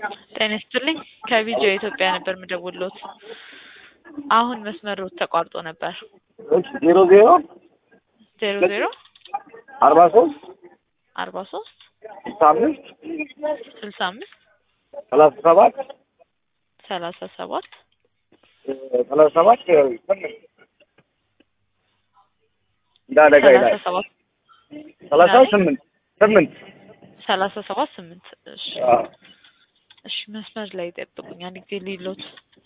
ጤና ይስጥልኝ ከቪዲዮ ኢትዮጵያ ነበር የምደውልዎት። አሁን መስመሮት ተቋርጦ ነበር። እሺ ዜሮ ዜሮ ዜሮ ዜሮ አርባ ሶስት አርባ ሶስት ስልሳ አምስት ስልሳ አምስት ሰላሳ ሰባት ሰላሳ ሰባት ሰላሳ ሰባት እንዳለጋ ሰላሳ ይላል ሰባት ሰላሳ ስምንት ስምንት ሰላሳ ሰባት ስምንት እሺ አዎ። እሺ መስመር ላይ ጠብቁኝ አንድ ጊዜ ሊሎት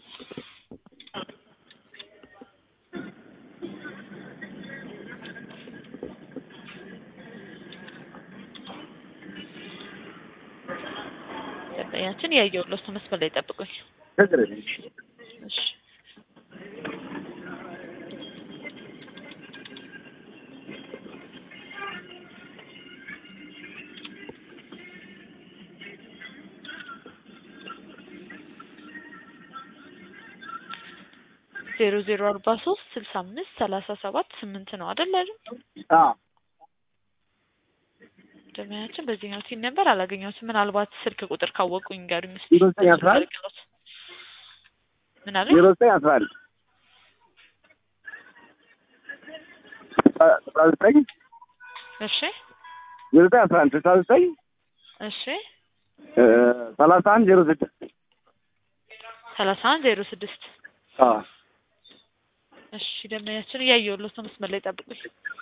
ደንበኛችን ያየሁሎት መስመር ላይ ጠብቁኝ ችግር የለም። እሺ ዜሮ ዜሮ አርባ ሶስት ስልሳ አምስት ሰላሳ ሰባት ስምንት ነው አይደል አይደል? አዎ ደንበኛችን በዚህኛው ሲል ነበር አላገኘሁትም። ምናልባት ስልክ ቁጥር ካወቁኝ ጋር ይመስል ዜሮ ዘጠኝ አስራ አንድ ምን አለ? ዜሮ ዘጠኝ አስራ አንድ አስራ ዘጠኝ እሺ ዜሮ ዘጠኝ አስራ አንድ ስልሳ ዘጠኝ እሺ እ ሰላሳ አንድ ዜሮ ስድስት ሰላሳ አንድ ዜሮ ስድስት አዎ እሺ ደንበኛችን እያየሁሎት ነው። መስመር ላይ ጠብቁኝ።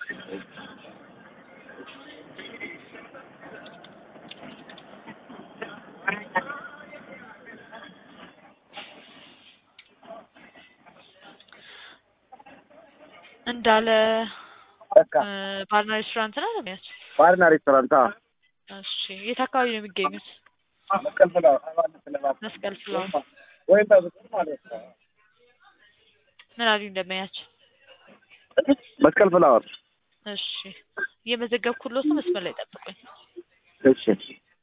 እንዳለ በቃ እ ባርና ሬስቶራንት ነው ደንበኛችን? ባርና ሬስቶራንት አዎ እሺ የት አካባቢ ነው የሚገኙት? መስቀል ፍላወር አባል ፍላወር መስቀል ፍላወር ወይም በብዙ ማለት ነው ምን አሉኝ ደንበኛችን? መስቀል ፍላወር እሺ እየመዘገብኩሎት ነው። መስመር ላይ ጠብቁኝ። እሺ እሺ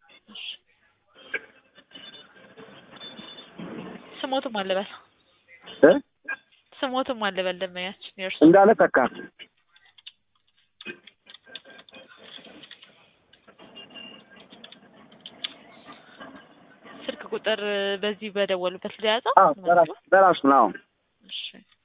ስሞትም አልበል እ ስሞትም አልበል ደንበኛችን የእርሱ እንዳለ ተካ ስልክ ቁጥር በዚህ በደወሉበት ሊያዘው አዎ በራሱ በራሱ ነው አዎ እሺ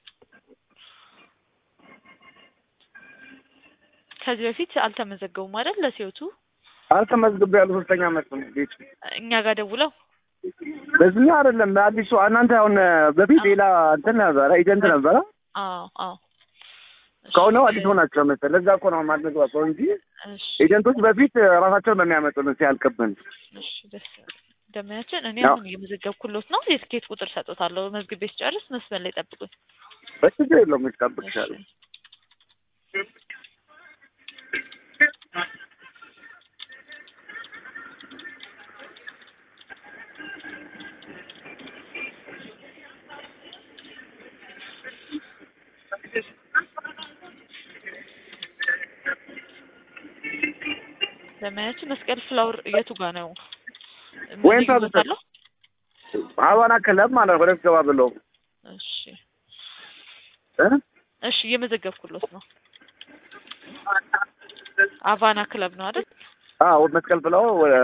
ከዚህ በፊት አልተመዘገቡም አይደል? ለሲዮቱ አልተመዝግቤ ያሉ ሶስተኛ ዓመት ነው ቤቱ እኛ ጋር ደውለው በዚህኛው አይደለም በአዲሱ እናንተ አሁን በፊት ሌላ እንትን ነበረ ኤጀንት ነበረ አዎ አዎ እሺ፣ ከሆነ አዲስ ሆናቸው መሰለህ ለዛ እኮ ነው የማልመግባባው እንጂ እሺ ኤጀንቶች በፊት ራሳቸውን ነው የሚያመጡልን ሲያልቅብን እሺ ደስ ደመያችን እኔ ያው- አሁን እየመዘገብኩሎት ነው። የትኬት ቁጥር ሰጦታለሁ። መዝግቤ ስጨርስ መስመር ላይ ጠብቁኝ። በችግር የለውም እሺ ይጠብቅሻል ደመያችን መስቀል ፍላወር የቱ ጋር ነው? ወይም ልዩ ቦታ አለው? ሀዋና ክለብ ማለት ነው ወደ ገባ ብለው እሺ እ እሺ እየመዘገብኩሎት ነው። አቫና ክለብ ነው አይደል? አዎ መስቀል ብለው ወደ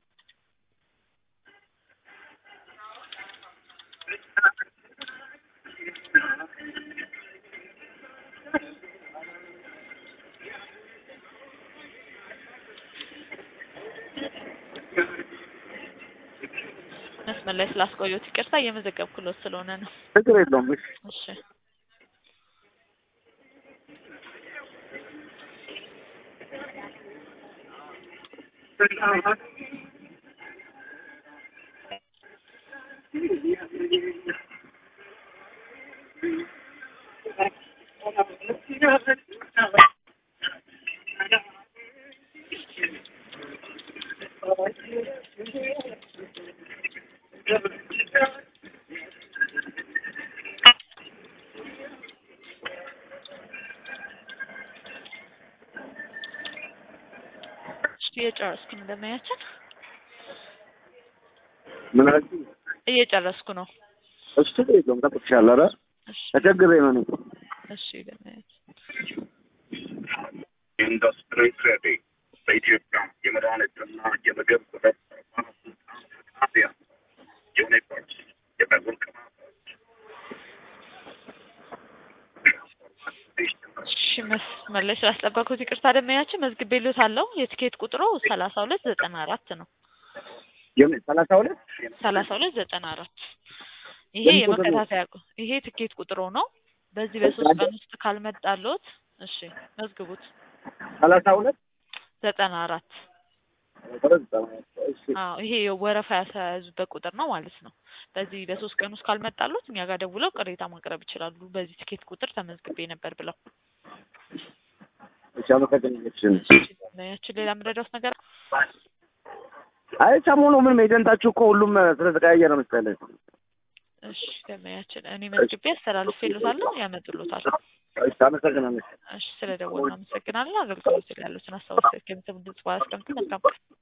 መስመር ላይ ስላስቆየሁት ይቅርታ። እየመዘገብኩሎት ስለሆነ ነው። ችግር የለውም እሺ እሺ እሺ እየጨረስኩ ነው። ደመያችን ምን አልሽኝ? እየጨረስኩ ነው። እሱ ችግር የለውም ጠብቅሻለሁ ኧረ እሺ ተቸግሬ ነው እኔ እሺ ደመያችን ኢንዱስትሪ ትሬዲንግ በኢትዮጵያ የመድኃኒትና የምግብ ህብረት ጣቢያ እሺ መስመር ላይ ስላስጠበቅኩት ይቅርታ ደመኛችን መዝግቤልዎታለሁ። የትኬት ቁጥሩ ሰላሳ ሁለት ዘጠና አራት ነው። የምን ሰላሳ ሁለት ሰላሳ ሁለት ዘጠና አራት ይሄ የምን ቁጥር ነው? የመከታተያ ቁ- ይሄ ትኬት ቁጥሩ ነው። በዚህ በሶስት ቀን ውስጥ ካልመጣልዎት እሺ መዝግቡት። ሰላሳ ሁለት ዘጠና አራት እሺ አዎ ይሄ ወረፋ ያስያዙበት ቁጥር ነው ማለት ነው። በዚህ በሶስት ቀን ውስጥ ካልመጣልዎት እኛ ጋር ደውለው ቅሬታ ማቅረብ ይችላሉ። በዚህ ትኬት ቁጥር ተመዝግቤ ነበር ብለው። እሺ አመሰግናለሁ። ያችን ሌላ የምረዳዎት ነገር አይ ሰሞኑ ምንም ኤጀንታችሁ እኮ ሁሉም ስለተቀያየረ መሰለኝ። እሺ ደመያችን እኔ መዝግቤ አስተላልፌልዎታለሁ፣ ያመጡልዎታል። እሺ አመሰግናለሁ። እሺ ስለ ደወሉ አመሰግናለሁ። አገልግሎት ላይ ያሉትን አስተዋጽኦ ከምትም ድጽ ባስቀምጥ መልካም ቀን